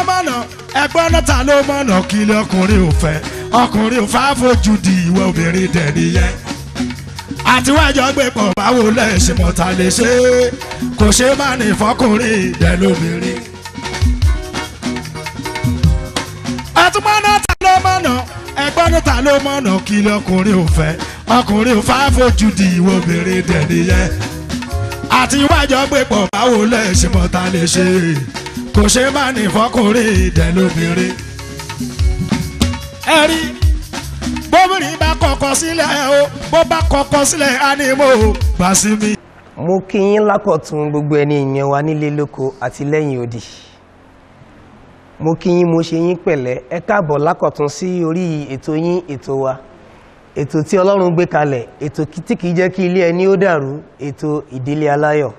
mọ̀nà ẹgbọ́n náà ta ló mọ̀nà kí ilé ọkùnrin ò fẹ́ ọkùnrin ò fẹ́ fojú di ìwé obìnrin dẹ̀ nìyẹn àtiwájọ gbé pọ̀ báwo lẹ́sìn mọ̀ta lè ṣe é kò ṣe má ní fọkùnrin dẹ̀ lóbìnrin. àtúmọ̀nà ta ló mọ̀nà ẹgbọ́n náà ta ló mọ̀nà kí ilé ọkùnrin ò fẹ́ ọkùnrin ò fẹ́ fojú di ìwé obìnrin dẹ̀ nìyẹn àtiwájọ gbé pọ̀ báwo lẹ́sìn mọ̀ta lè ṣe é kò ṣe má ní fọkùnrin dẹ̀ lóbìnrin. ẹ rí bóbìnrin bá kọ̀kọ̀ sílẹ̀ o bó bá kọ̀kọ̀ sílẹ̀ á ní mo gbà sí mi. mo kí yín lákọ̀tún gbogbo ẹni ìyẹn wa nílé lóko àti lẹ́yìn odi mo kí yín mo ṣe yín pẹ̀lẹ́ ẹ káàbọ̀ lákọ̀tún sí orí ètò yín ètò wa ètò tí ọlọ́run gbé kalẹ̀ ètò tí kìí jẹ́ kí ilé ẹni ó dàrú ètò ìdílé aláyọ̀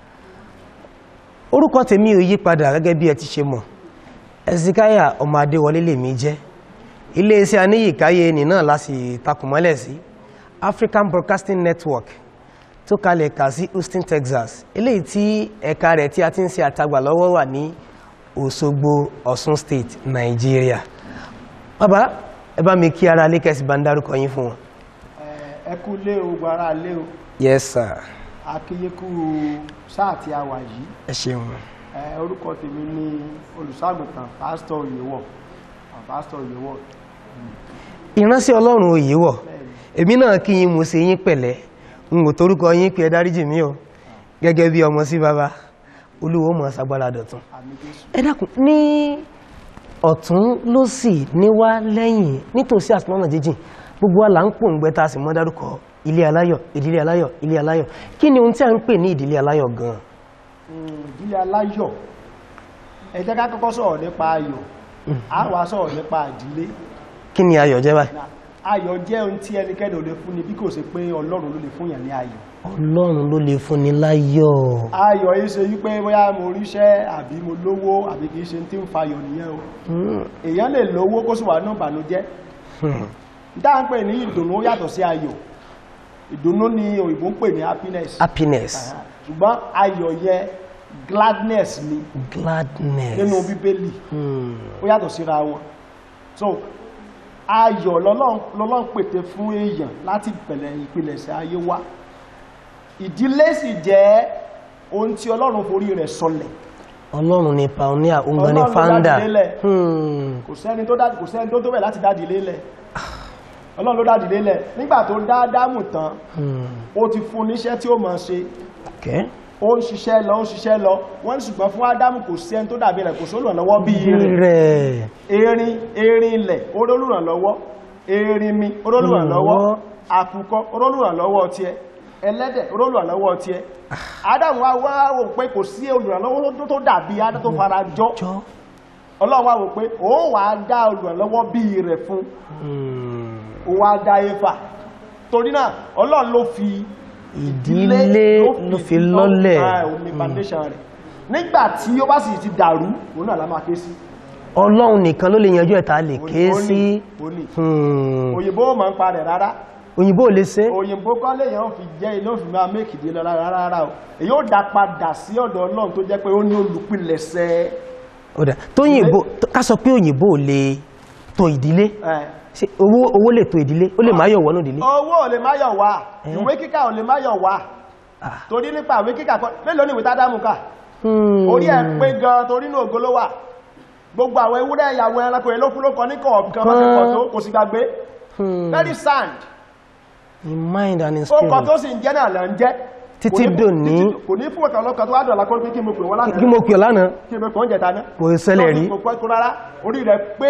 orúkọ tèmi ò yí padà gẹ́gẹ́ bí ẹ ti ṣe mọ̀ ẹ̀sìkáyà ọmọ adéwọlé lèmi jẹ́ iléeṣẹ́ aníyìkáyé ẹni náà láti takùmọ́lẹ̀ sí African Broadcasting Network tó kalẹ̀ kà sí Houston Texas eléyìí tí ẹ̀ka rẹ̀ tí a ti ń ṣe àtagbà lọ́wọ́ wà ní Òṣogbo Ọ̀ṣun State Nàìjíríà bàbá ẹ bá mi kí ara lé kẹsì bá ń dárúkọ yín fún wọn. ẹ kú lé o gbára lé o yes sir akíyékú sáà tí a wà yìí ẹ ṣeun ẹ orúkọ tèmi ní olùṣàgùntàn pásítọ̀ Oyèwọ̀ pásítọ̀ Oyèwọ̀ ìránṣẹ́ ọlọ́run òye wọ̀ èmi náà kí yín mo ṣe yín pẹ̀lẹ́ n ò torúkọ yín pé ẹ dáríjì mí o gẹ́gẹ́ bí ọmọ sí bàbá olúwo mọ̀ ṣàgbára dọ̀tun àmì Jésù ẹ dákun ní ọ̀tún lósì níwá lẹ́yìn nítòsí àtúnlọ́nà jíjìn gbogbo wa là ń pò ń gbẹ tá a sì mọ́ dárúkọ ilé aláyọ̀ ìdílé aláyọ̀ ilé aláyọ̀ kí ni ohun tí a ń pè ní ìdílé aláyọ̀ gan-an ìdílé aláyọ̀ ẹ jẹ́ ká kọ́kọ́ sọ̀rọ̀ nípa ayọ̀ a wá sọ̀rọ̀ nípa ìdílé kí ni ayọ̀ jẹ́ báyìí ayọ̀ jẹ́ ohun tí ẹnikẹ́ni ò lè fún ni bí kò ṣe pé Ọlọ́run ló lè fún yàn ní ayọ̀ ọlọ́run ló lè fúnni láyọ̀ ayọ̀ yìí ṣe wípé bóyá mo ríṣẹ́ àbí mo lówó àbí kìí ṣe tí ń fayọ̀ nìyẹn o èèyàn lè lówó kó sì wà ní ìbànújẹ́ dáa ń pè ní ìdùnnú yàtọ̀ sí ayọ̀ ìdùnnú ni òyìnbó ń pè ní happiness happiness ṣùgbọ́n ayọ̀ yẹ gladness ni gladness nínú bíbélì Hmm. ó yàtọ̀ síra wọn so ayọ̀ lọ́lọ́run lọ́lọ́run pète fún èèyàn láti bẹ̀rẹ̀ ìpilẹ̀ṣẹ̀ ayé wá ìdílé sì jẹ́ ohun tí ọlọ́run forí rẹ̀ sọlẹ̀ ọlọ́run ni pioneer òun gan ni Ọlọ́run ló founder dá ìdílé. Hmm. kò sẹ́ni tó dá kò sẹ́ni tó tó bẹ̀ láti dá ìdílé lẹ̀ ọlọ́run ló dá ìdílé lẹ̀ nígbà tó dá Ádámù tán Hmm. ó ti fún níṣẹ́ tí ó máa ṣe Okay. ó ń ṣiṣẹ́ lọ ó ń ṣiṣẹ́ lọ wọ́n ní ṣùgbọ́n fún Ádámù kò sẹ́ni tó dàbí rẹ̀ kò sólùrànlọ́wọ́ bí rẹ̀ rẹ̀ erin erin ilẹ̀ olólùrànlọ́wọ́ erin mi olólùrànlọ́wọ́ Olùrànlọ́wọ́. àkùkọ olólùrànlọ́wọ́ tiẹ̀ ẹlẹ́dẹ̀ olólùrànlọ́wọ́ tiẹ̀ Ádámù wá wá wò pé kò sí olùrànlọ́wọ́ tó- tó dàbí Ádámù tó fara jọ jọ Ọlọ́run wá wò pé ó wà á dá olùrànlọ́wọ́ bí rẹ̀ fún Hmm. ó wá dá Éfà torí náà Ọlọ́run ló fi ìdílé ló fi lọ́lẹ̀ omi foundation rẹ̀ nígbà tí ó bá sì ti dàrú òun náà la máa ké sí ọlọ́run nìkan ló lè yanjú ẹ̀ta lè ké Ó ní- sí ó ní. Hmm. òyìnbó máa ń pa rẹ̀ rárá òyìnbó ò lè ṣe òyìnbó kọ́ lèyàn fi jẹ́ ilé òfin máa mékìdí lọ rárá rárá o èyí ó dá padà sí ọ̀dọ̀ Ọlọ́run tó jẹ́ pé ó ní olùpilẹ̀ṣẹ̀ ọ̀dà tóyìnbó tó- ká sọ pé òyìnbó ò lè tó ìdílé ẹ̀. ṣé owó owó lè tó ìdílé ó lè má yọ̀ wọnú ìdílé owó ò lè má yọ̀ wá Eh. ìwé kíkà ò lè má yọ̀ wá Ah. torí nípa ìwé kíkà kan mélòó ni ìwé tádámù kà Hmm. orí ẹ̀ pé gan torí inú ògo ló wà gbogbo àwọn ewúrẹ́ ìyàwó ẹranko ẹ̀ ló fún ló kọ ní kọ̀ọ̀kan bá ṣe pọ̀ tó kò sì gbàgbé Hmm. very sand in mind and in ó kọ spirit tó sì ń jẹ́ náà là ń jẹ́ Títí Kò ní- dòní. títí- kò ní fún ọ̀kan lọ́kàn tó wá dọ̀la kó pé kí mo pè wọ́n lánàá kí mo pè ọ́ lánàá kí mo pè wọ́n jẹ̀ta náà kò ṣẹlẹ̀ rí kò pẹ́ kó rárá orí rẹ̀ pé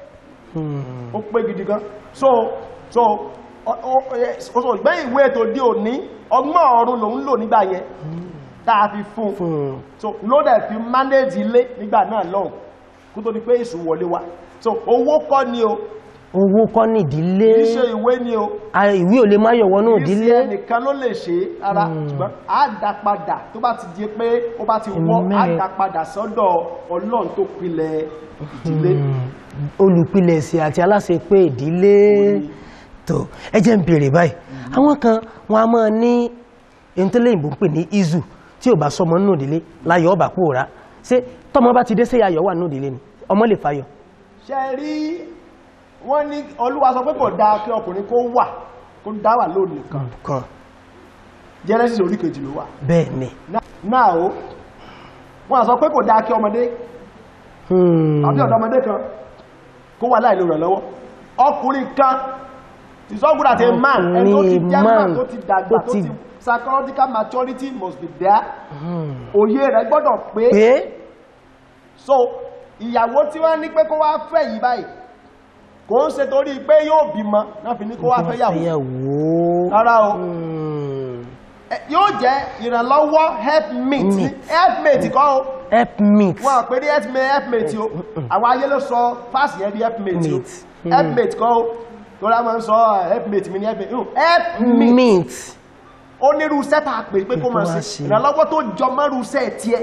Hmm. ó pé gidi gan so so ọ- ọ- ẹ- so ìgbẹ́ ìwé ètò dí òní ọgbọ́n ọ̀run lòun lò nígbà yẹn táa fi fún Hmm. so ló dẹ̀ fi manage ilé nígbà náà lọ́hùn kó tó di pé èṣù wọlé wá so owó kọ́ ni o owó kọ́ ní ìdílé kìí ṣe ìwé ni o Ah, ìwé ò lè má yọ̀ wọnú kìí ìdílé ṣe ẹnìkan ló lè ṣe é ara ṣùgbọ́n á dá padà tó bá ti di pé ó bá ti wọ́ á Amen. dá padà sọ́dọ̀ ọlọ́run tó pilẹ̀ ìdílé olùpilẹ̀ṣẹ̀ àti aláṣẹ pé ìdílé tó ẹ jẹ́ ń bèèrè báyìí àwọn kan wọn a máa ní ìntẹ́lẹ̀ ìbò ń pè ní izu tí ò bá sọmọ nínú ìdílé láyọ̀ ọba pòórá ṣé tọmọ bá ti dé sí ayọ̀ wà nínú ìdílé ni ọmọ lè fàyọ ṣe rí wọ́n ní olúwa sọ pé kò dáa kí ọkùnrin kó wà kó dá wà lónìí kan kan Genesis orí kejì ló wà bẹ́ẹ̀ ni náà ó wọ́n sọ pé kò dáa kí ọmọdé Hmm. àbí ọ̀dọ́mọdé kan kó wà láìlò rẹ̀ lọ́wọ́ ọkùnrin kan ìsọ́gbùdà tí man ẹni tó ti Ọkùnrin jẹ́ man man tó ti dàgbà tó tó ti- ti psychological maturity must be there òye rẹ̀ gbọ́dọ̀ pé pé so ìyàwó tí wọ́n ní pé kó wá fẹ́ yìí báyìí kò ń ṣe torí pé yóò bímọ náà fi ní kó wá fẹ́ yàwó fẹ́yàwó rárá o Hmm. Ẹ, yóò jẹ́ ìrànlọ́wọ́ helpmate ní Mate. helpmate kọ́ o help meet wọ́n à pé ní helpmate helpmate o àwọn ayé ló sọ fásì yẹn di helpmate o Mate. Hmm. helpmate kọ́ o tó rá máa ń sọ uh, helpmate mi ní helpmate no helpmate meet ó nírú sẹ́tà pé pé kó Kó máa máa ṣe ṣe. ìrànlọ́wọ́ tó jọ mọ́rú sẹ́ tiẹ̀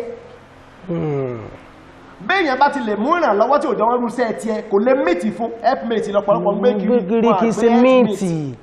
béèyàn bá ti lè mú ìrànlọ́wọ́ tí ò jọ mọ́rú sẹ́ tiẹ̀ kò lè mate fún helpmate lọ́pọ̀lọpọ̀ ń gbé kiri gbégiri wọn à kì í pé ṣe helpmate. meet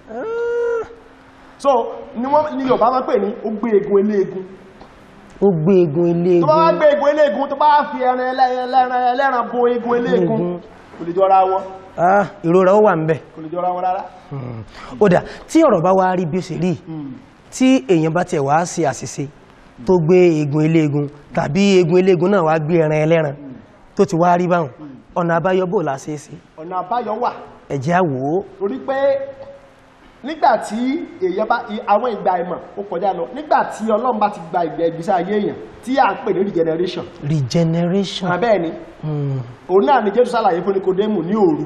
so ni wọ́n ní Yorùbá máa ń pè ní ó gbé egun eléegun ó gbé egun tó bá wá eléegun gbé egun eléegun tó bá wá fi ẹran ẹlẹ́ran ẹlẹ́ran bo egun eléegun Egun. kò lè jọra wọn ah ìrora ó wà ń bẹ̀ kò lè jọra wọn rárá ó dà tí ọ̀rọ̀ bá wá rí bí ó ṣe rí tí èèyàn bá tiẹ̀ wá ṣe àṣìṣe tó gbé egun eléegun tàbí egun eléegun náà wá gbé ẹran ẹlẹ́ran tó ti wá rí báwọn ọ̀nà àbáyọ bò láṣẹ sí ọ̀nà àbáyọ wà ẹ̀jẹ̀ àwò ó torí pé nígbàtí èèyàn bá i- àwọn ìgbà ìmọ̀ ó kọjá lọ nígbàtí Ọlọ́run bá ti gba ìgbà ìgbésí ayé èèyàn tí à ń pè ní regeneration regeneration àbẹ́ẹ̀ ni Hmm. òun náà ni Jésù ṣàlàyé fún Nikodémù ní òru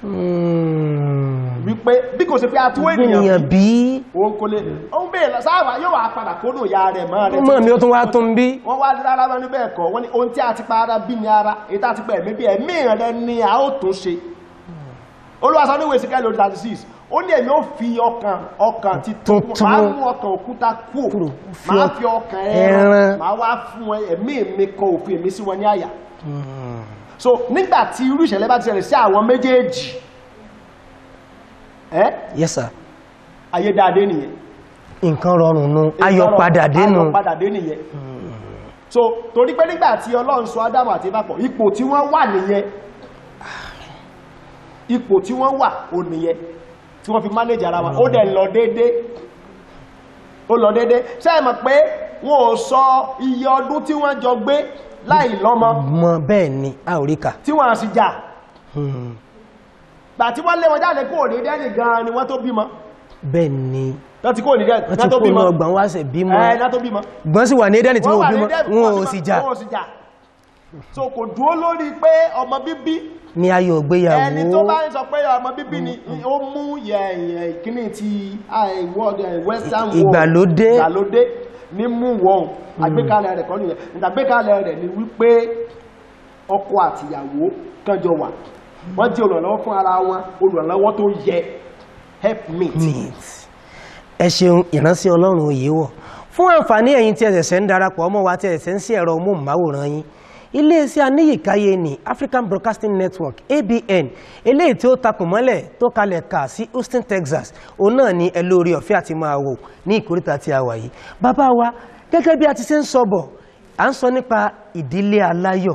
Hmm. wípé bí kò ṣe pé a tún ènìyàn ènìyàn bí òun kò lè òun bèèrè lọ sáàwà yóò wà padà kónú ìyá rẹ̀ mọ́ rẹ̀ ọmọ mi ó tún wá tún bí wọ́n wá rárá wọn níbẹ̀ ẹ̀kọ́ wọ́n ní ohun tí a ti pa ara bí ní ara èyí tá ti pa ẹ̀mí bí ẹ̀mí rẹ̀ ni a ó tún ṣe Olúwa sọ ní ìwé Èsíkẹ́lì lórí 36 ó ní èmi ó fi ọkàn ọkàn ti tó Tuntun. máa mú ọkàn òkúta kú Kúrò. Fi máa ọk- fi ọkàn ẹran. ẹran máa wá fún ẹ ẹ̀mí mi kọ òfin èmi sí wọn ní àyà so nígbà tí irú ìṣẹ̀lẹ̀ bá ti ṣẹlẹ̀ sí àwọn méjèèjì ẹ́ yes sir ayé dáadé nìyẹn nǹkan rọrùn nu ayọ̀ padà dénú ayọ̀ padà dé nìyẹn so torí pé nígbà tí ọlọ́run sọ ádámù àti ìbápọ̀ ipò tí wọ́n wà nìyẹn ipò tí wọ́n wà ò nìyẹn tí wọ́n fi manage ara wa ó dẹ̀ lọ dédé ó lọ dédé ṣé ẹ mọ̀ pé wọn ò sọ iye ọdún tí wọ́n jọ gbé láì lọ́mọ mọ bẹ́ẹ̀ ni a ò rí kà tí wọ́n á sì jà gbà tí wọ́n lé wọn jáde kúrò ní dẹ́nì gan ni wọ́n tó bímọ bẹ́ẹ̀ ni wọ́n ti kúrò ní dẹ́nì wọ́n náà ti tó kó bímọ náà gbọ̀n wá sẹ̀ bímọ ẹ̀ náà tó bímọ gbọ́n sì wà ní ẹdẹ́ni tí wọ́n wọ́n wà bímọ ní dẹ́nì wọn wọ́n ò ti sì mọ- jà wọn ò sì jà so kò dúró lórí pé ọmọ bíbí ní ayọ̀ gbéyàwó ẹni tó bá ń sọ pé ọmọ bíbí ni ó mú yẹ̀yẹ̀ ìkíní ti àìwọ́ western world Ìgbàlódé. ìgbàlódé ní mú wọ́n àgbékalẹ̀ rẹ̀ kọ́ nìyẹn ìgbàgbékalẹ̀ rẹ̀ ni wípé ọkọ àtìyàwó kánjọ wà wọ́n jẹ́ olùrànlọ́wọ́ fún ara wọn olùrànlọ́wọ́ tó yẹ help me meet ẹ ṣeun ìránṣẹ́ ọlọ́run òye wọ̀ fún àǹfààní ẹ̀yin tí ẹ̀sẹ̀ ń darapọ̀ ọmọ wa tí ẹ̀sẹ̀ ń sí ẹ̀rọ móhùnmáwòrán yín iléeṣẹ́ aníyìkáyé ní African Broadcasting Network ABN eléyìí tí ó takùn mọ́lẹ̀ tó kalẹ̀ kà sí Houston Texas òun náà ni ẹ lórí ọ̀fẹ́ àti máa wò ní ìkórìtà tí a wà yìí bàbá wa gẹ́gẹ́ bí a ti ṣe ń sọ bọ̀ à ń sọ nípa ìdílé aláyọ̀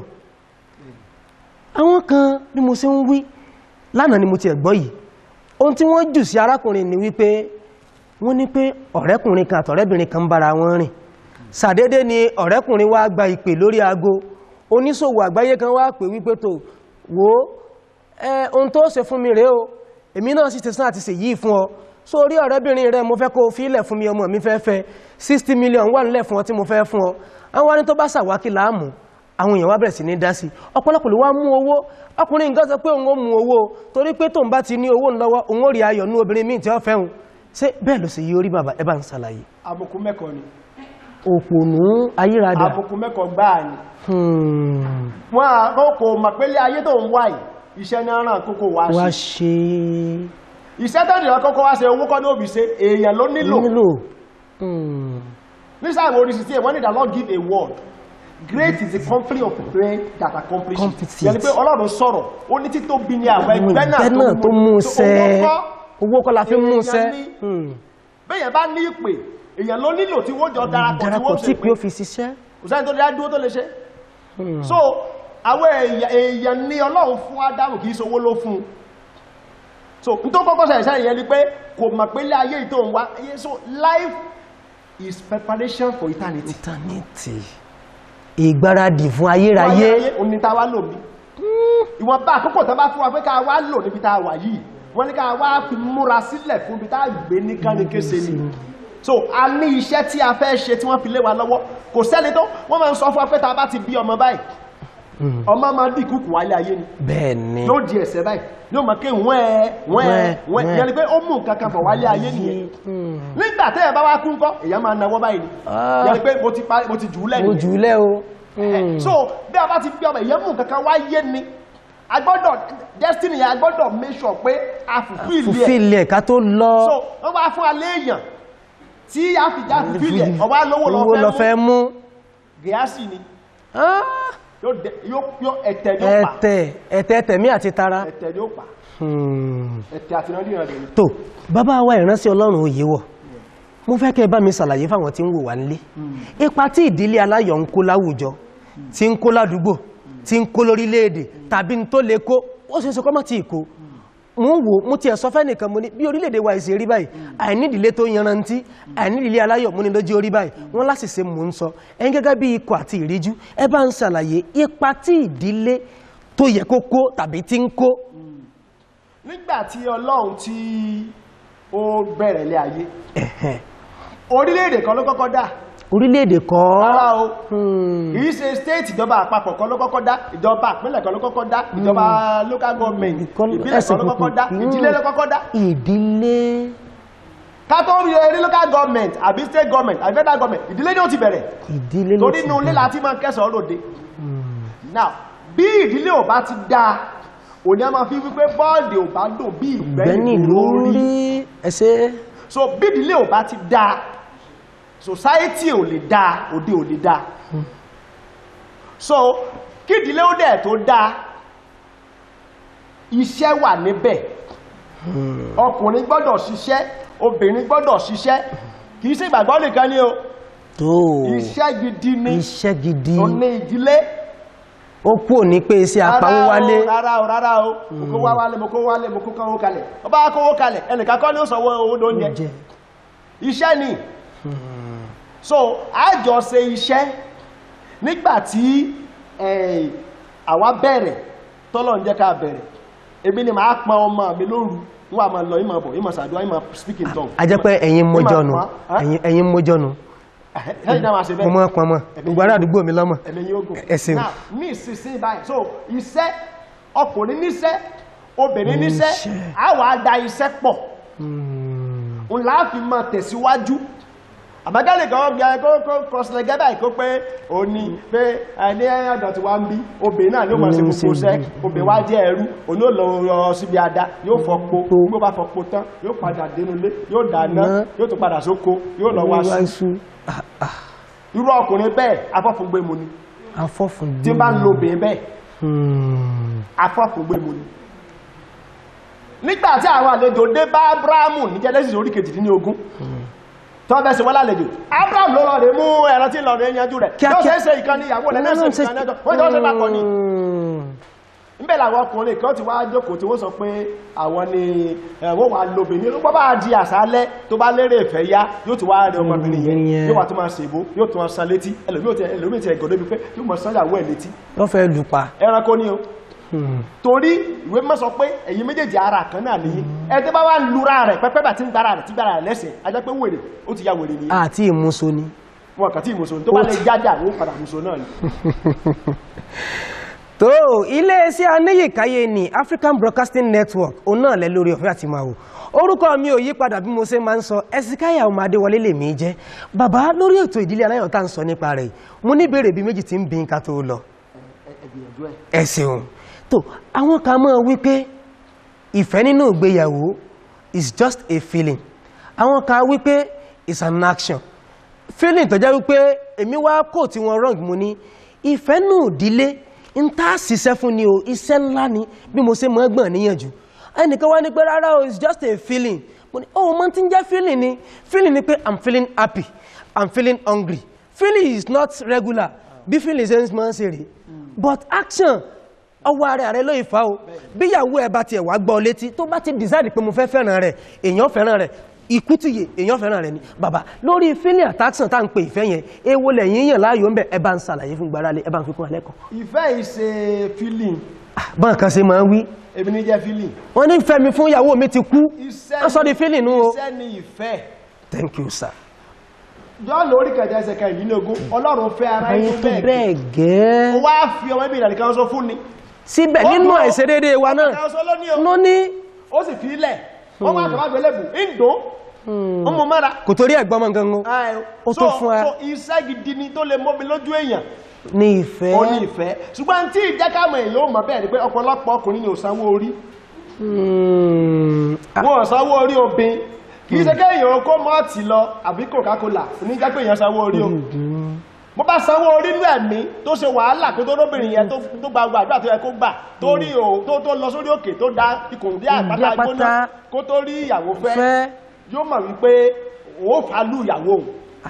àwọn kan bí mo ṣe ń wí lánàá ni mo ti ẹ̀gbọ́ yìí ohun tí wọ́n jù sí arákùnrin ni wípé wọ́n ní pé ọ̀rẹ́kùnrin kan àtọ̀rẹ́bìnrin kan ń bára wọn rìn sàdédé ni ọ̀rẹ́kùnrin wá gba ìpè lórí aago oníṣòwò àgbáyé kan wá pè wípé tó wò ó ẹ ohun tó ṣe fún mi rèé o èmi náà sì ti sán àti ṣe yìí fún ọ sórí ọ̀rẹ́bìnrin rẹ mo fẹ́ kó o fi ilẹ̀ fún mi ọmọ mi fẹ́ fẹ́ sixty million wà nílẹ̀ fún ọ tí mo fẹ́ fún ọ àwọn wá ní tó bá ṣàwákì láàmú àwọn èèyàn wá bẹ̀rẹ̀ sí ní dá sí ọ̀pọ̀lọpọ̀ ló wá mú owó ọkùnrin nǹkan sọ pé òun ó mú owó torí pé tóun bá ti ní owó lọ́wọ́ òun ó rí ayọ̀ ní obìnrin míì tí ó fẹ́hùn ṣé bẹ́ẹ̀ ló sì yí orí bàbá ẹ bá ń ṣàlàyé àbùkù mẹ́kọ̀ọ́ ni òpònú ayírádà àbùkù mẹ́kọ̀ọ́ gbáà ni Hmm, wọ́n àkókò màpélé ayé tó ń wáyìí iṣẹ́ ní ọ̀ràn àkókò wá wá ṣe ṣe iṣẹ́ tó dìrọ̀ kọ́kọ́ wá ṣe owó kọ́ ní òbí ṣe èèyàn ló nílò nílò Hmm, ní sáàmù oríṣi tí wọ́n ní that Lord give a word great is the company of prayer that accomplishes Completes it yẹni pé ọlọ́run sọ̀rọ̀ ó ní títóbi ní àwọn àwọn ẹgbẹ́ náà ìgbẹ́ náà tó mú so ṣẹ owó kọ́ owó kọ́ la fi mú èèyàn ṣẹ ní- Hmm, bẹ́yẹn bá ní ìpè èèyàn ló nílò tí wọ́n jọ darapọ̀ tí darapọ̀ wọ́n tí ṣe pé ó fi ṣiṣẹ́ kò sẹ́ni tó dá dúró tó lè ṣe so àwọn èèyàn èèyàn ní ọlọ́run fún ádámù kìí sowó ló fún un so n tó kọ́kọ́ ṣẹlẹ̀ ṣẹlẹ̀ yẹn ni pé kò mọ̀ pé ilé ayé ìtò ń wá ayé so life is preparation for eternity eternity ìgbáradì fún ayérayé ayé oní ta wá lò bí ìwọ̀n bá àkókò tó bá fún wa pé ká wá lò níbi tá a wà yìí wọ́n ní ká wá fi múra sílẹ̀ fún ibi tá a gbé ní kánìkése ni so a ní iṣẹ́ tí a fẹ́ ṣe tí wọ́n fi lé wa lọ́wọ́ kò sẹ́ni tó wọ́n máa ń sọ fún wa pé tá a bá ti bí ọmọ báyìí ọmọ máa dì kúkú wálé ayé ni bẹ́ẹ̀ ni yóò di ẹ̀sẹ̀ báyìí yóò máa ké wẹ́ẹ̀ wẹ́ẹ̀ Wẹ́ẹ̀, wẹ́ẹ̀ wẹ́ẹ̀. yẹn ni pé ó mú nǹkan kan bọ̀ wálé ayé nìyẹn nígbà tẹ́ ẹ̀ bá wá kú ńkọ́ èèyàn máa nawọ́ báyìí ni Ah. yẹn ni pé mo ti pa- mo ti jù ú mo lẹ́yìn jù ú lẹ́ o Mm. so bí a bá ti bí ọmọ èèyàn mú nǹkan kan wá yé ni a gbọ́dọ̀ destiny yẹn a gbọ́dọ̀ make sure pé a fulfill ẹ̀ fulfill ẹ̀ ká tó lọ so wọ́n bá fún alẹ́ èèyàn tí a fi já fulfill ẹ̀ ọba lówó owó lọ lọ fẹ́ fẹ́ mú mú gẹ̀ẹ́sì ni Ah, yóò dẹ- yóò- yóò ẹ̀tẹ̀ ni ó pa ẹ̀tẹ̀ ẹ̀tẹ̀ tẹ̀mí àti tara ẹ̀tẹ̀ ni ó pa Hmm. ẹ̀tẹ̀ àti ìrìnàjò rẹ̀ ni tó bàbá wa ìránṣẹ́ ọlọ́run òye wọ̀ mo fẹ́ kẹ́ ẹ bá mi ṣàlàyé fáwọn tí ń wò wá nílé ipa tí ìdílé aláyọ̀ ń kó láwùjọ tí ń kó ládùúgbò tí ń kó lórílẹ̀‐èdè tàbí ní tó lè kó ó ṣe é ṣe kọ́ mọ́ tí ì kó mo ń wò mo tiẹ̀ sọ fẹ́nìkan mo ní bí orílẹ̀‐èdè wa ìṣe rí báyìí àìnídìílé tó yanrantí àìnídìílé aláyọ̀ múni lójú orí báyìí wọ́n láṣìṣe mò ń sọ ẹ̀yin gẹ́gẹ́ bí ikọ̀ àti ìríjú ẹ bá ń ṣàlàyé ipa tí ìdílé tó yẹ kó kó tàbí tí ń kó nígbà tí ọlọ́run tí ó bẹ̀rẹ̀ ilé ayé orílẹ̀-èdè kan ló kọ́kọ́ dá orílẹ̀-èdè kọ́ rárá o Hmm. kìí ṣe state ìjọba àpapọ̀ kan ló kọ́kọ́ dá ìjọba ìpínlẹ̀ kan ló kọ́kọ́ dá ìjọba local government Ìkọ́- ìbílẹ̀ ẹsẹ̀ kan ló kọ́kọ́ dá kùkù. ìdílé ló kọ́kọ́ dá ìdílé ká tó rí orí local government àbí state government àbí federal government ìdílé ni ó ti bẹ̀rẹ̀ ìdílé ló torí ti inú ilé bẹ̀rẹ̀. láti máa kẹsàn-án lòdì now bí ìdílé ò bá ti dáa òní a máa fi wípé bọ́ọ̀lì ò bá dùn bí ìgbẹ́ni ìgbẹ́ni lórí lórí ẹsẹ̀ so bí ìdílé ò bá ti dáa society ò lè dáa òde ò lè dáa so kí ìdílé ó dẹ̀ tó dáa iṣẹ́ wà níbẹ̀ ọkùnrin gbọ́dọ̀ ṣiṣẹ́ obìnrin gbọ́dọ̀ ṣiṣẹ́ kìí ṣe ìgbàgbọ́ nìkan ni o tó iṣẹ́ gidi ni iṣẹ́ gidi tó ní ìdílé ó kú ní pé iṣẹ́ apawó wálé rárá o rárá o mo kó wá wálé mo kó wálé mo kó kánwó kalẹ̀ ọ bá kówó kalẹ̀ ẹnìkan kọ́ ní ó sanwó owó lóúnjẹ jẹ iṣẹ́ ni so àjọ ṣe iṣẹ́ nígbàtí eh, àwa bẹ̀rẹ̀ tọ́lọ̀ ń jẹ́ ká bẹ̀rẹ̀ èmi ni màá pọn ọmọ mi lóru wọ́n a máa lọ ìmọ̀ bọ̀ ìmọ̀ sàdúrà ìmọ̀ speaking tongue a jẹ́ pé ẹ̀yin mójọ́nu Ìmọ̀ pa, ẹ̀yin ẹ̀yin mójọ́nu ẹ̀yìn náà máa ṣe mo bẹ́ẹ̀ mọ́ pọnmọ́ gbogbo ará àdúgbò mi lọ́mọ ẹ̀mí yóò gùn Ẹ ṣeun. Now, ní ìsinsìnyí báyìí so iṣẹ́ ọkùnrin níṣẹ́ obìnrin níṣẹ́ Níṣẹ́. á wà á da iṣẹ́ pọ̀ ń láàfin máa tẹ̀síwájú àbájáde kan bí i kó kó kọsílẹ̀ gẹ́bà ìkó pé o ní pé ẹni ọ̀dọ̀ tí wá ń bí obìnrin náà ló mọ̀ sí Ló ń gbogbo ṣe iṣẹ́ gbogbo. obìnrin wá jẹ́ ẹrú òní ò lọ rọ síbi ada yóò fọpo gbogbo bá fọpo tán yóò padà dénú ilé yóò dáná Ná. yóò tún padà sóko yóò lọ wá wá sí iṣu irú ọkùnrin bẹ́ẹ̀ afọ́fúngbé mu ni afọ́fun tí bá ń lo obìnrin bẹ́ẹ̀ Hmm. afọ́fúngbé mu ni nígbàtí àwọn àlejò dé bá abrahamu ní Genesis orí kejìdínlógún tó bẹ́ sí wọ́n lálejò abraham ló lọ rẹ̀ mú ẹran tí lọ rẹ̀ yanjú rẹ̀ yóò Kíákíá. ṣe é ṣe ìkan ní ìyàwó rẹ̀ náà ṣe ìkan náà wọ́n jọ ṣe papọ̀ ni Hmm. níbẹ̀ làwọn ọkùnrin kan ti wá jókòó tí wọ́n sọ pé àwọn ni ẹ̀wọ́n wà lóbìnrin ló bá di àṣálẹ́ tó bá lérè ìfẹ́ yá yóò ti wá rẹ̀ ọmọbìnrin Ọmọbìnrin yẹn yẹn. yóò wà tó máa ṣèbó yóò tó máa san létí ẹlòmíì ti ẹ̀gọ́ débi pé yóò máa san ìyàwó ẹ̀ létí wọ́n fẹ́ lù pa ẹranko ni o Hmm. torí ìwé mọ́ sọ pé ẹ̀yin méjèèjì ara kan náà nìyí ẹ tí bá wá ń lura rẹ̀ pẹ́pẹ́ bà tí ń gbára rẹ̀ tí gbára rẹ̀ lẹ́sẹ̀ ajá pé wèrè ó ti ya wèrè nìyí àti ìmúso ni wọn kàn tí ìmùsùn tó bá lè jáde àwọn padà mùsùn náà ni tó iléeṣẹ́ aníyèkáyé ní African Broadcasting Network òun náà lẹ lórí ọ̀fẹ́ àti máa wò orúkọ mi ò yí padà bí mo ṣe máa ń sọ ẹ̀sìkáyà ọmọ adéwọlé lèmi jẹ́ bàbá lórí ètò ìdílé aláyọ̀ tá à ń sọ nípa rẹ̀ mo ní ìbéèrè bíi méjì tí ń bí nǹkan tó lọ ẹ ṣeun tó àwọn kan mọ̀ wípé ìfẹ́ nínú ìgbéyàwó is just a feeling àwọn kan wípé it's an action feeling tó jẹ́ wípé èmi wá kò tí wọ́n wrong mu ní ìfẹ́ nù ìdílé ń tá ṣiṣẹ́ fún ni o iṣẹ́ ńlá ni bí mo ṣe mọ́ gbọ̀n níyànjú ẹnìkan wá ní pé rárá o it's just a feeling mo ní oh mo ti ń jẹ́ feeling ni feeling ni pé i'm feeling happy i'm feeling hungry feeling is not regular bí feeling ṣe ń máa ń ṣe rèé but action ọwọ́ ara rẹ ló ìfà o bíyàwó ẹ bá tiẹ̀ wá gbọ́ létí tó bá ti decide pé mo fẹ́ fẹ́ràn rẹ̀ èèyàn fẹ́ràn rẹ̀ ikú ti yè èèyàn fẹ́ràn rẹ̀ ni bàbá lórí feeling attraction tá à ń pè ìfẹ́ yẹn èwo lẹ́yìn yàn láàyò ń bẹ̀ ẹ bá ń ṣàlàyé fún gbáralé ẹ bá ń fi kún alẹ́ kan. ìfẹ́ yìí ṣe feeling bọ́n kan ṣe máa ń wí èmi ní jẹ́ feeling wọ́n ní fẹ́mi fún ìyàwó mi ti kú iṣẹ́ wọ́n sọ di feeling nu o iṣẹ́ ni ìfẹ́ thank you sir. jọ́ lórí kẹjẹ ẹsẹ̀ kẹrìndínlógún ọlọ́run fẹ́ ara ayé yín tó bẹ́ẹ̀ bẹ́ẹ̀ gẹ́ ó wá fi ọmọ ibi ìdàdí sọ fún ni síbẹ̀ Ó nínú mọ̀- àìṣedéédé wa náà kan sọ lónìí o ló ní ó sì fi ilẹ̀ wọ́n máa tọ́wọ́ gbẹlẹ́bù ìdó ó mú mára kò torí ẹ̀gbọ́n mọ́ gangan Ó tó fún wa. so iṣẹ́ gidi ni tó lè mọ́bi lójú èèyàn ní ìfẹ́ ó ní ìfẹ́ ṣùgbọ́n tí ìjẹ́kàmọ̀ èèyàn ó mọ̀ bẹ́ẹ̀ ni pé ọ̀pọ̀lọpọ̀ ọkùnrin ni ò sanwó orí Hmm. Ah, wọn ò sanwó orí obìn kì í ṣe kéèyàn kó mọ́ọ̀tì lọ àbí coca-cola ní jẹ́ pé èèyàn sanwó orí o mo bá sanwó orí ní ẹ̀mí tó ṣe wàhálà kó tó lóbìnrin yẹn tó tó gba gbogbo àdúrà tó yẹ kó gbà tó rí o tó tó lọ sórí òkè tó da ikùn bí àpáta àpáta. gbóná kó tó rí ìyàwó fẹ́ fẹ́ yóò mọ̀ wípé ó fàálù ìyàwó òun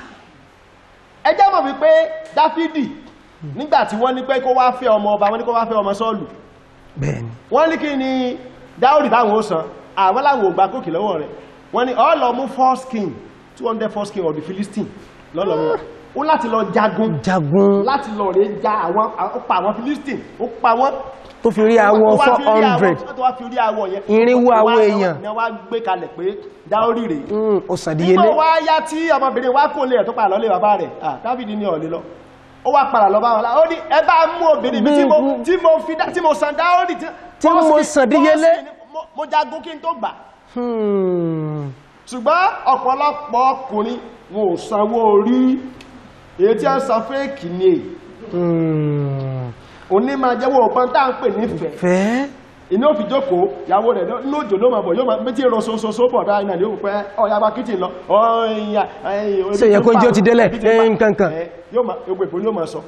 ẹ jẹ́ mọ̀ wípé dáfídì nígbà tí wọ́n ní pé kó wá fẹ́ ọmọ ọba wọ́n ní kó wá fẹ́ ọmọ sọ́ọ̀lù bẹ́ẹ̀ni wọ́n ní kí ni dáórì táwọn ó san àwọn láwọn ògbà kòkè lọ́wọ́ rẹ̀ wọ́n ní ọlọ́ mú first king 200 first king of the philistine lọ́lọ́ mú ó láti lọ jagun jagun láti lọ rẹ̀ ja àwọn ó pa àwọn philistine ó pa wọ́n tó fi rí awọ Ó wá fi rí awọ- 400 tó wá fi rí awọ yẹn Irinwó Ó awọ wá- èèyàn. ni wọ́n gbé kalẹ̀ pé dáórì rèé Hmm, ó nígbà sàdíyelé wá yá tí ọmọbìnrin wá kó lè ẹ̀ tó padà lọ́lé bàbá rẹ̀ ah dávidi ní ọ̀lẹ́ lọ ó wá padà lọ bá wọn lá ó ní ẹ bá mú obìnrin mi tí mo Bí- tí mo fi dá tí mo san dáórì tí Tí mo fọ́ọ̀sì- san díyelé. fọ́ọ̀sì ni mo- mo jagun kí n tó gbà Hmm. ṣùgbọ́n ọ̀pọ̀lọpọ̀ ọkùnrin wọn ò sanwó orí èyí tí a ń san fẹ́ẹ̀kì ni èyí Hmm. òní máa jẹ́wọ́ ọ̀pọ̀ tá à ń pè nífẹ̀ẹ́ fẹ́ inú òfin jókòó ìyàwó rẹ̀ lóòjò ló máa bọ̀ yóò máa méjì ro sososo bọ̀ dáa iná ni ó pẹ́ ọ̀yà bá kìtì lọ ọ̀yà Ṣé yẹ kó jẹ́ ó ti délẹ̀? Eh, nǹkan kan. yóò máa egbò ìbò yóò máa sọ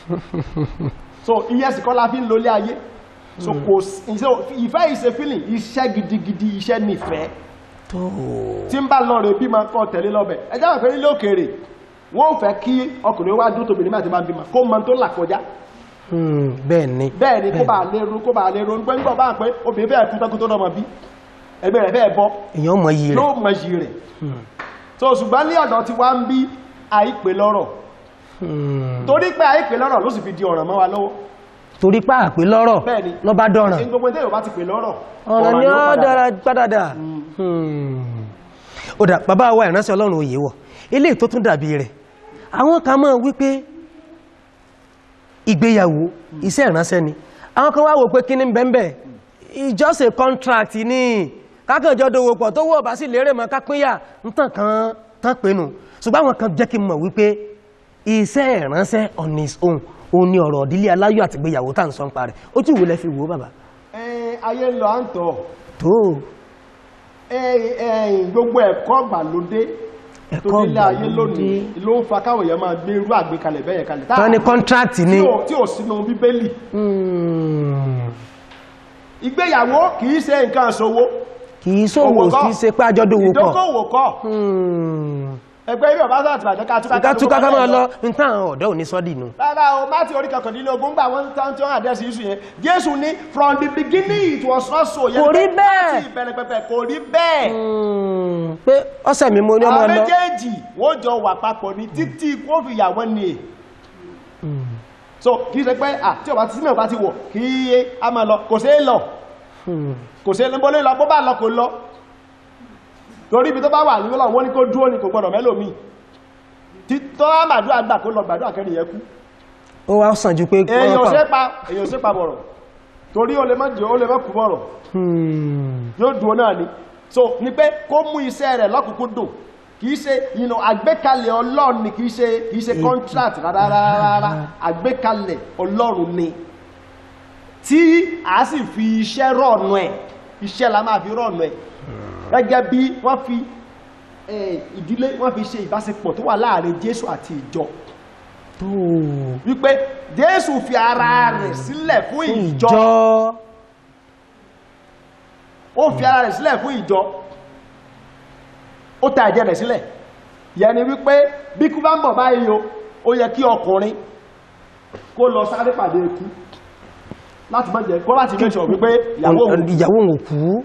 so iye ẹ̀sìn kọ́ la fi ń lólé ayé so kò sí so ìfẹ́ ìṣe feeling iṣẹ́ gidigidi iṣẹ́ nífẹ̀ẹ́ tó tí ń bá lọ rẹ̀ bí máa kọ́ tẹ̀lé lọ́bẹ̀ ẹjá wà pé nílé òkèèrè wọ́n fẹ́ kí ọkùnrin wá dúró tóbi nígbà tí máa bímọ kó mọ tó là kọjá Hmm, bẹ́ẹ̀ ni bẹ́ẹ̀ ni kó bá lérú kó bá lérú nígbà nígbà bá ń pẹ́ obìnrin fẹ́ kú tọ́kú tó lọ́mọ bí ẹgbẹ́ rẹ̀ fẹ́ bọ́ èèyàn mọ iyì rẹ̀ yóò mọ iyì rẹ̀ so ṣùgbọ́n ní ọ̀dọ̀ tí wá ń bí àìpé lọ́rọ̀ Hmm. torí pé àìpé lọ́rọ̀ ló sì fi di ọ̀ràn mọ́ wa lọ́wọ́ torí pa àpè lọ́rọ̀ bẹ́ẹ̀ ni lọ bá dọ̀ràn ní gbogbo tẹ́yọ̀ bá ti pè lọ́rọ̀ ọ̀ràn ni yóò ó padà dára gbádàdà ó dà bàbá wa ìránṣẹ́ ọlọ́run òye wọ̀ ilé tó tún dàbí rẹ̀ àwọn kan mọ̀ wípé ìgbéyàwó iṣẹ́ ìránṣẹ́ ni àwọn kan wá wò pé kí ní bẹ́ẹ̀bẹ́ ìjọsẹ̀ contract ní kákànjọ́ dòwò pọ̀ tó wọ́ bá sí lérè mọ́ kápínyà ń tàn kan tán pinnu ṣùgbọ́n àwọn kan jẹ́ kí n mọ̀ wípé iṣẹ́ ìránṣẹ́ on his own òun ni ọ̀rọ̀ ìdílé aláyọ̀ àti ìgbéyàwó tá à ń sọ ń parẹ́ ojú wo lẹ fi wò ó bàbá Ẹn, ayé ń lọ à ń tọ̀ tó Ẹn, ẹn, gbogbo ẹ̀kọ́ gbàlódé ẹ̀kọ́ tó nílé ayé ìgbàlódé. lónìí ló ń fa káwọn èèyàn máa gbé irú àgbékalẹ̀ bẹ́yẹn kalẹ̀ tán ní contract tí ni ò- tí ò sínú bíbélì Hmm. ìgbéyàwó kìí ṣe nǹkan ṣòwò kìí ṣòwò Òwò kọ́. kìí ṣe pé àjọdòwò pọ̀ ìdókòwò kọ́ Hmm. ẹgbẹ́ ilé ọ̀bá sáà ti bàjẹ́ ká túká ìka túká ká máa lọ nǹkan àwọn ọ̀dọ́ ò ní sọ́dì nù rárá o máti orí kọkàndínlógún gbà wọ́n tán tí wọ́n àdẹ́sí ìṣù yẹn jésù ní from the beginning it was not so yẹn Kò rí pé bẹ́ẹ̀. láti ìbẹ̀rẹ̀ pẹ̀pẹ̀ kò rí bẹ́ẹ̀ Hmm. pé ọ̀sẹ̀ mi mo ní ọmọ àwọn lọ méjèèjì wọ́n jọ wà papọ̀ ní títí kó fi yà wọ́n ni so kì í ṣe pé à tí ọba tí símẹ̀ ọba ti wọ̀ kí iye a máa lọ kò ṣeé lọ Hmm. kò ṣeé lọ lọ bó bá lọ kò lọ torí ibi tó bá wà nílò wọ́n ní kó dúró ní kò gbọdọ̀ mẹ́lòmí títọ́ àmàdúrà gbà kó lọ gbàdúrà kẹrin yẹn kú ó wá sàn ju pé èyàn ọ̀pá- ṣe pa èyàn ṣe pa bọ̀rọ̀ torí o lè má jẹ́ o lè má kú bọ̀rọ̀ Hmm. yóò dúró náà ni so ni pé kó mú iṣẹ́ rẹ̀ lọ́kùnkúndùn kìí ṣe you know, àgbékalẹ̀ ọlọ́run ni kìí ṣe kìí ṣe contract rárá àgbékalẹ̀ ọlọ́run ni tí a sì fi iṣẹ́ rọ̀nù ẹ̀ iṣẹ́ la máa fi rọ̀nù ẹ̀ gẹ́gẹ́ bí wọ́n fi eh, ìdílé wọ́n fi ṣe ìbáṣepọ̀ tó wà láàrin Jésù àti ìjọ tó wípé Jésù fi ara rẹ̀ sílẹ̀ fún fún ìjọ ìjọ ó fi ara rẹ̀ sílẹ̀ fún ìjọ ó ta ẹ̀jẹ̀ rẹ̀ sílẹ̀ yẹni wípé bí kú bá ń bọ̀ báyìí o ó yẹ kí ọkùnrin kó lọ sáré pàdé ikú láti má jẹ́ kó láti make sure wípé ìyàwó òun ìyàwó òun ò kú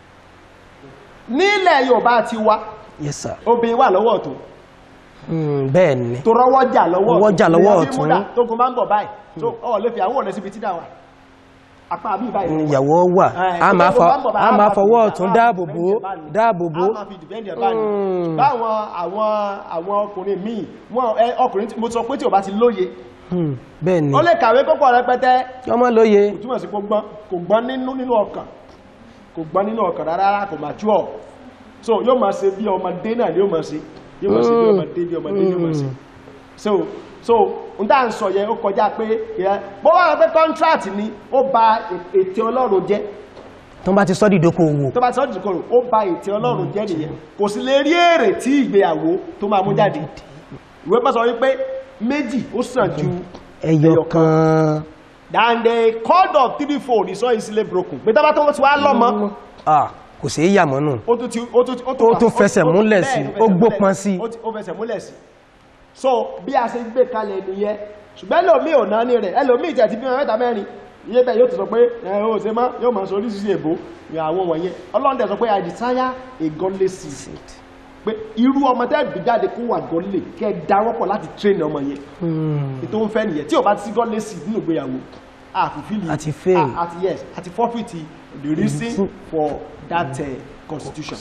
nílẹ̀ Yorùbá ti wá yes sir obìnrin wà lọ́wọ́ ọ̀tún Mm, bẹ́ẹ̀ ni tó rọ́wọ́ jà lọ́wọ́ Ọwọ́ jà lọ́wọ́ Èèyàn bí ọ̀tún. múdà tó gun máa ń bọ̀ báyìí tó ọ̀ lè fi àwọn ọ̀rẹ́ síbi tí dà wà apá àbí ìbáyìí ló wà. ìyàwó wà Ẹ̀, a tó máa tó fa bá ń bọ̀ bá a a máa máa fi fọwọ́ dìbẹ́- ọ̀tún a máa dáàbò fi bò dìbẹ́ bá ní. dáàbò bò a máa fi dìbẹ́ndì ẹ̀ bá ní. Mm. báwọn àwọn àwọn ọkùnrin míì wọn ẹ ọkùnrin tí mo sọ pé tí ò bá ti lóye Hmm, bẹ́ẹ̀ ni ó lè kàwé kókó rẹpẹtẹ ọmọ lóye kò túmọ̀ sí kó gbọ́n kò gbọ́n nínú nínú ọkàn kò gbọ́n nínú ọkàn rárá kò mature so yóò máa ṣe bí ọmọdé náà ni yóò máa ṣe yóò máa ṣe bí ọmọdé bí ọmọdé ni yóò máa ṣe so so n tá à ń sọ yẹn ó kọjá pé yẹn bó wà pé contract ni ó ba è- ètè ọlọ́run jẹ́ tó bá ti sọ́ dìdókò owó tó bá ti sọ́jú kòrò ó ba ètè ọlọ́run jẹ́ nìyẹn kò sì lè rí èrè tí ìgbéyàwó tó máa mú jáde ìwé pẹ́ sọ wípé méjì ó sàn ju ẹyọ kan and the cord of threefold is so easily broken pé tábà tó ti wá lọ́mọ ah kò sí yàmọ́ nù ó tún ti ó tún ó Ó tún fẹsẹ̀ ó- ó- múlẹ̀ bẹ́ẹ̀ sí, ni, ó fẹsẹ̀ gbópọn múlẹ̀ sí. ó ti- ó fẹsẹ̀ múlẹ̀ sí so bí a ṣe gbé kalẹ̀ nìyẹn ṣùgbọ́n ẹlòmíì ò náà ní rẹ̀ ẹlòmíì tẹ̀ ti bí wọn mẹ́ta mẹ́rin iye bẹ́ẹ̀ yóò ti sọ pé ẹ ó ṣe mọ́ yóò mọ̀ sọ oríṣiríṣi èbó ní àwọn wọ̀nyẹn ọlọ́run dẹ̀ sọ pé I desire a godly seed pé irú ọmọ tẹ́ bí jáde kó wà godly kẹ́ ẹ dáwọ́pọ̀ láti train ọmọ yẹn ètò ń fẹ́ nìyẹn tí ò bá ti sí godly seed nínú ìgbéyàwó àfìfìlì Àti fail. àti yes àti forfeit the reason for that uh, constitution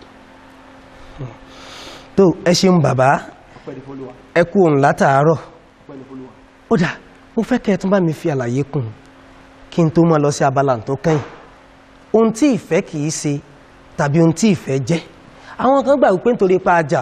tó ẹ ṣeun bàbá pẹ̀lú folúwa ẹ kú òun látàárọ̀ pẹ̀lú folúwa. ó dà mo fẹ́ kẹ́ ẹ tún bá mi fi àlàyé kún un kí n tó máa lọ sí abala tó kẹ́yìn ohun tí ìfẹ́ kì í ṣe tàbí ohun tí ìfẹ́ jẹ́ àwọn kan gbà wípé nítorí pa ajá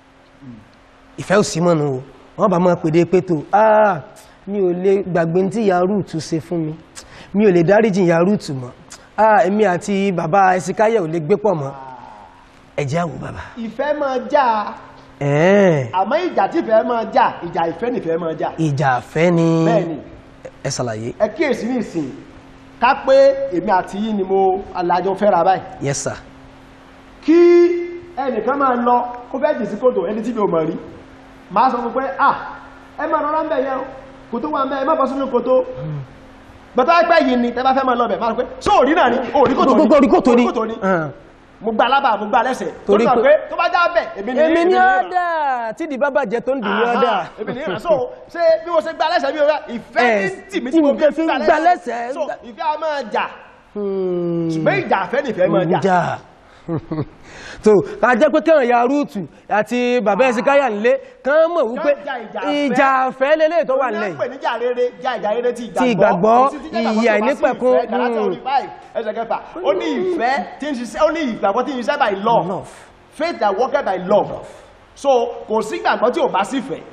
ìfẹ́ ò sí mọ́nu o wọ́n bá máa pèdè pé tó ah mi ò lè gbàgbé ní tí ìyá rúùtù ṣe fún mi mi ò lè dáríjì ìyá rúùtù mọ́ ah èmi àti bàbá ẹsìkáyà ò lè gbé pọ̀ mọ́ ẹ jẹ́ àwò bàbá ìfẹ́ máa jà ẹ̀ẹ́n àmọ́ ìjà tí ìfẹ́ máa jà ìjà ìfẹ́ nìfẹ́ máa jà ìjà àfẹ́ ni bẹ́ẹ̀ni ẹ ṣàlàyé ẹ kíyèsí ní ìsìn ká pé èmi àti yín ni mo alájọ fẹ́ra báyìí yes sir kí ẹnìkan máa lọ kó fẹ́ jì sí kòtò ẹni tí mi ò mọ̀ rí máa sọ fún pé à ẹ máa rọra ń bẹ̀ yẹn o kòtò wà ń bẹ̀ ẹ má bọ́ sínú kòtò gbọ́tọ́ ẹgbẹ́ yìí ni tẹ́ bá fẹ́ máa lọ bẹ̀ máa sọ pé sọ òrí náà ni òrí kòtò ni Gbogbo orí kòtò ni. Orí kòtò ni Hàn. mo gba alábà mo gba lẹ́sẹ̀ Torí torí pé pé- tó bá já bẹ̀ èmi ni èmi ní ràn. ọ̀dà tí di bábà jẹ tó ń dì ní ọ̀dà Aha, èmi ní ìrìn so ṣé bí mo ṣe gba lẹ́sẹ̀ bí o rẹ̀ ìfẹ́ Ẹ̀, ní tìmí tí tí mo mo fi fi ń gba gba lẹ́sẹ̀ lẹ́sẹ̀, so gba- ìfẹ́ a máa jà ṣùgbọ́n ìjà àfẹ́ nìfẹ́ máa jà jà tó ká jẹ́ pé kẹ́hàn ya rúùtù àti bàbá ẹ̀sìn káyà nílé kán mọ̀ wípé Kán jà ìjà àfẹ́. ìjà àfẹ́ lélẹ̀ tó wà Ní nílẹ̀ pè ní jà rere jà ìjà rere ti ìgbàgbọ́ Ti ìgbàgbọ́, Kò sí ti jẹ́ ìgbàgbọ́ ìyà tó bá sí ìnípẹ̀kun, ìfẹ́, Gálátíà mm. orí five, ẹsẹ̀ kẹfà ó ní ìfẹ́ tí ń ṣiṣẹ́ ó ní ìgbàgbọ́ tí ń ṣiṣẹ́ by law Love. faith that worketh by love so kò sí ìgbàgbọ́ tí ò bá sí ìfẹ́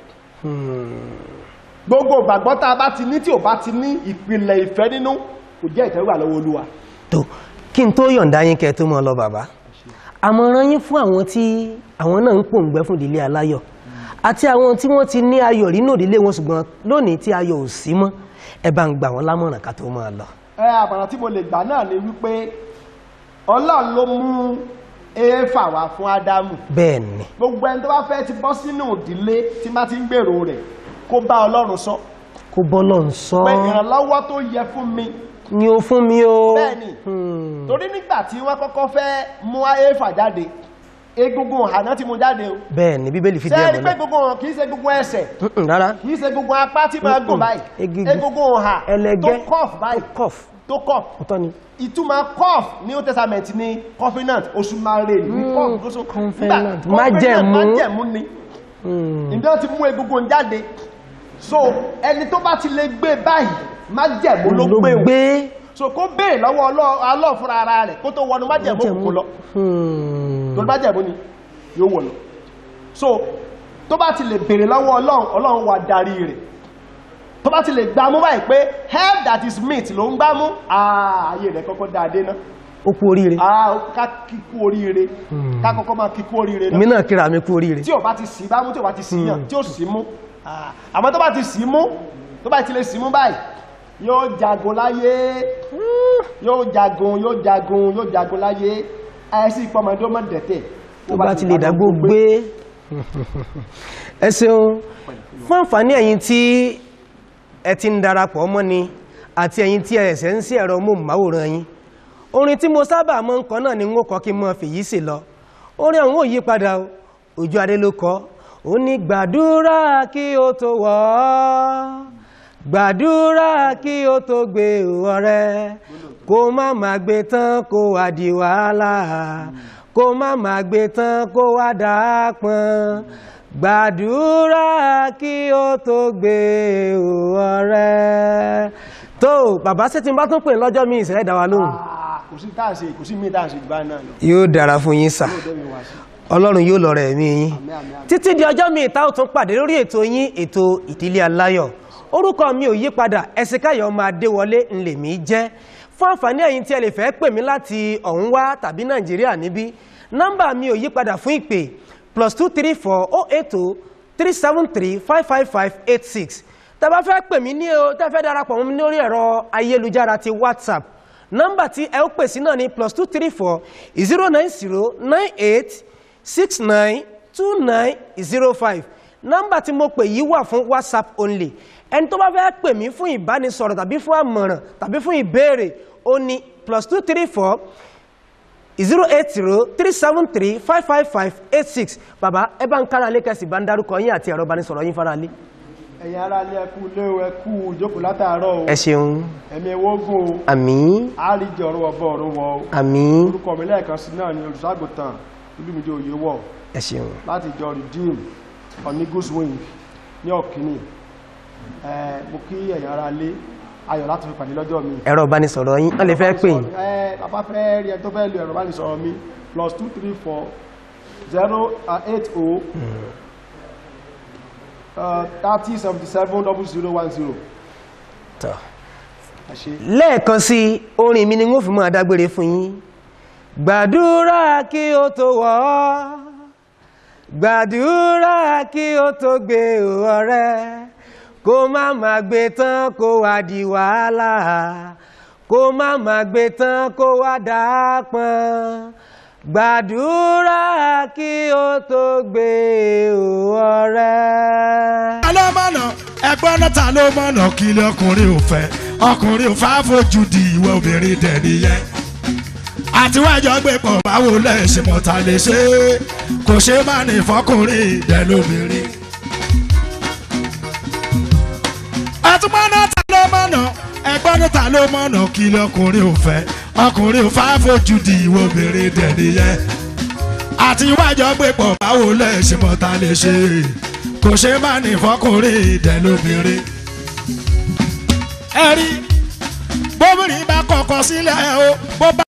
gbogbo ìgbàgbọ́ tá a bá ti ní tí ò bá ti ní ìpìlẹ̀ ìfẹ́ nínú kò jẹ́ ìtẹ́wà lọ́wọ́ olúwa tó kí n tó yọ̀ǹda yín kẹ́ tó mọ́ lọ bàbá àmọ̀ràn yín fún àwọn tí àwọn náà ń pòǹgbẹ́ fún ìdílé aláyọ̀ àti àwọn tí wọ́n ti ní ayọ̀ rí náà ìdílé wọn ṣùgbọ́n lónìí tí ayọ̀ ò sí mọ́ ẹ bá ń gbà wọ́n lámọ̀ràn ká tó máa lọ. ẹ àbàrà tí mo lè gbà náà ni wípé ọlọ́run ló mú éfà wá fún ádámù bẹ́ẹ̀ ni gbogbo ẹni tó bá fẹ́ ti bọ́ sínú ìdílé tí má ti ń gbèrò rẹ̀ kó bá ọlọ́run sọ kó bọ́lọ̀ ń sọ pé ìrànlọ́wọ́ tó yẹ fún mi ni ó fún mi o. bẹ́ẹ̀ni Hmm. torí nígbà tí wọ́n kọ́kọ́ fẹ́ mú éfà jáde egungun àná tí mo jáde o bẹ́ẹ̀ ni bíbélì fi ṣe díẹ̀ rí pé mọ́lẹ̀ egungun ọ̀hún kì í ṣe egungun ẹsẹ̀ Mm-mm, rárá kì í ṣe egungun apá tí máa gùn báyìí Egungun- egungun ọ̀hà tó ẹlẹgẹ́ kọ́f báyìí cough tó kọ́f ọ̀tọ̀ ni ìtumọ̀ cough ní Old Testament ní covenant oṣù mare ní cough tó sún covenant. nígbà- Májẹ̀mú. májẹ̀mú ni Hmm. ìdán ti mú egungun jáde so ẹni tó bá ti lè gbé báyìí májẹ̀mú ló ló gbé o gbé so kó béèrè lọ́wọ́ Ọlọ́- Ọlọ́run fúnra ara rẹ̀ kó tó wọnú májẹ̀mú òkùnkùn lọ Hmm. tó bá jẹ̀mú ni yóò wọ̀ lọ so tó bá ti lè béèrè lọ́wọ́ Ọlọ́run Ọlọ́run wá darí rẹ̀ tó bá ti lè gbámú báyìí pé help that is meat ló ń gbámú ààyè rẹ̀ kọ́kọ́ dáadé náà ó kú oríire Ah, ká kíkú oríire ká kọ́kọ́ máa kíkú oríire náà èmi náà kíra mi kú oríire tí ò bá ti sì bá mú tí ò bá ti sì yàn tí ò sì mú Ah, àmọ́ tó bá ti sì mú tó bá ti lè sì mú báyìí yóò jagun láyé yóò jagun yóò jagun yóò jagun láyé àìsí ìpọmọdé ọmọ dẹ̀tẹ̀ tó bá ti lè dàgbò gbé ẹ ṣeun fún àǹfààní ẹ̀yin tí ẹ ti ń darapọ̀ mọ́ ni àti ẹ̀yin tí ẹ̀sẹ̀ ń sí ẹ̀rọ móhùnmáwòrán yín orin tí mo sábà mọ́ ń kọ náà ni n ó kọ kí n mọ́ fèyí sí lọ orin ọ̀hún ò yí padà o ojú adé ló kọ ó ní gbàdúrà kí o tó wọ̀ ọ́ gbàdúrà kí o tó gbé ọ̀rẹ́ kó má má gbé tán kó wá di wàhálà kó má má gbé tán kó wá dà á pọn gbàdúrà kí o tó gbé ọ̀rẹ́ tó bàbá ṣé tí n bá tún pè lọ́jọ́ mi ìṣẹ̀lẹ̀ dá wa lóhùn Ah, kò sí táà ṣe kò sí mí táà ṣe jù báyìí náà lọ yóò dára fún yín sà yóò dẹ́mi wá sí ọlọ́run yóò lọ rẹ̀ mí yín àmì àmì àmì títí di ọjọ́ mi ìta ò tún pàdé lórí ètò yín ètò ìdílé aláyọ̀ orúkọ mi ò yí padà ẹ̀sìnkáyọ̀ ọmọ adéwọlé ńlẹ̀mí jẹ́ fún àǹfààní ẹ̀yin tí ẹ lè fẹ́ pè mí láti ọ̀hún wá tàbí nàìjíríà níbí nọ́mbà mi ò yí padà fún ìpè plus two three four oh eight oh three seven three five five five eight six tẹ́ bá fẹ́ pè mí ní o tẹ́ fẹ́ darapọ̀ mọ́ mi lórí ẹ̀rọ ayélujára ti whatsapp nọ́mbà tí ẹ ó pè sí náà ní plus two three four zero nine zero nine eight six nine two nine zero five nọ́mbà tí mo pè yìí wà fún whatsapp only ẹni tó bá fẹ́ pè mí fún ìbánisọ̀rọ̀ tàbí fún àmọ̀ràn tàbí fún ìbéèrè ó ní plus two three four zero eight zero three seven three five five five eight six bàbá ẹ bá ń kára lé kẹsì bá ń dárúkọ yín àti ẹ̀rọ ìbánisọ̀rọ̀ yín fara lé. ẹ̀yin ará ilé ẹkú ilé o ẹkú ìjókòó látàárọ̀ o ẹ ṣeun ẹ̀mí ewó gùn o àmín àríjẹ ọ̀rọ̀ ọ̀bọ̀ ọ̀rọ̀ wọ o àmín orúkọ mi lẹ́ẹ̀kan sí náà ni olùṣàgùtàn olúmídé òye wọ̀ ẹ ṣeun láti jọ redeem onigus wing ní ọ̀kíní ẹ̀ mo kí ẹ̀yin ará ilé ayọ̀ láti fi pàdé lọ́jọ́ mi ẹ̀rọ ìbánisọ̀rọ̀ yín wọ́n lè fẹ́ pè yín ẹ bàbá fẹ́ rí ẹ tó fẹ́ lu ẹ̀rọ ìbánisọ̀rọ̀ mi plus two three four zero eight oh thirty seventy seven double zero one zero tọ́. ẹ ṣe. lẹ́ẹ̀kan sí orin mi ni wọ́n fi máa dágbére fún yín gbàdúrà kí o tó wọ̀ ọ́ gbàdúrà kí o tó gbé ọ̀rẹ́ kó má má gbé tán kó wá di wàhálà kó má má gbé tán kó wá dà á pọn gbàdúrà kí o tó gbé ọ̀rẹ́. ta ló mọ̀nà ẹgbọ́n náà ta ló mọ̀nà kí ilé ọkùnrin ò fẹ́ ọkùnrin ò fà fojú di ìwọ obìnrin dẹ̀ nìyẹn àtiwájọ gbé pọ̀ báwo lẹ́sìn mọ̀ta lè ṣe é kò ṣe má ní fọkùnrin dẹ̀ lóbìnrin. àtúmọ̀nà ta ló mọ̀nà ẹgbọ́n náà ta ló mọ̀nà kí ilé ọkùnrin ò fẹ́ ọkùnrin ò fà fojú di ìwọ obìnrin dẹ̀ nìyẹn àtiwájọ gbé pọ̀ báwo lẹ́sìn mọ̀ta lè ṣe é kò ṣe má ní fọkùnrin dẹ̀ lóbìnrin. ẹ rí bóbìnrin bá kọ̀kọ̀ sílẹ̀ o bó bá.